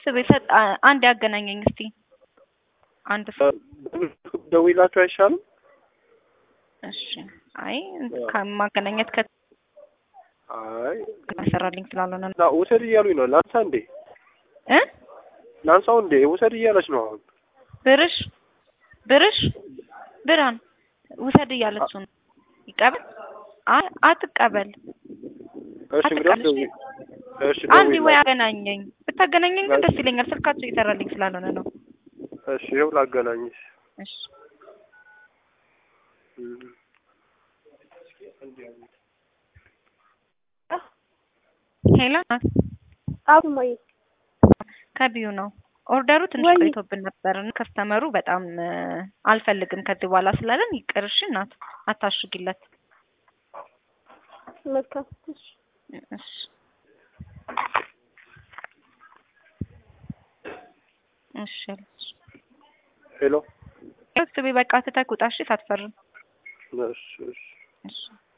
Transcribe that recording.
ስቤ ሰጥ አንድ ያገናኘኝ እስቲ አንድ ሰው ደውይላችሁ አይሻልም? እሺ። አይ ከማገናኘት ከ አይ ሰራልኝ ስላልሆነ ነው ና ውሰድ እያሉኝ ነው። ላንሳ እንዴ? እ ላንሳው እንዴ? ውሰድ እያለች ነው አሁን። ብርሽ ብርሽ ብርሃን ውሰድ እያለችው ነው። ይቀበል? አይ አትቀበል። እሺ እንግዲህ አትቀበል። ደውይ። እሺ አንድ ወይ ደውይላት። አገናኘኝ። ብታገናኘኝ ግን ደስ ይለኛል። ስልካቸው እየሰራልኝ ስላልሆነ ነው። እሺ ይኸው ላገናኝሽ። እሺ እም። ሄሎ ናት አብ እማዬ ከቢዩ ነው። ኦርደሩ ትንሽ ወይ- ቆይቶብን ነበር እና ከስተመሩ በጣም እ፣ አልፈልግም ከዚህ በኋላ ስላለን ይቅርሽ እናት አታሽጊለት። መልካም እሺ እሺ እሺ አለች። ሄሎ ስቤ በቃ ትተህ ውጣ እሺ ሳትፈርም እሺ እሺ እሺ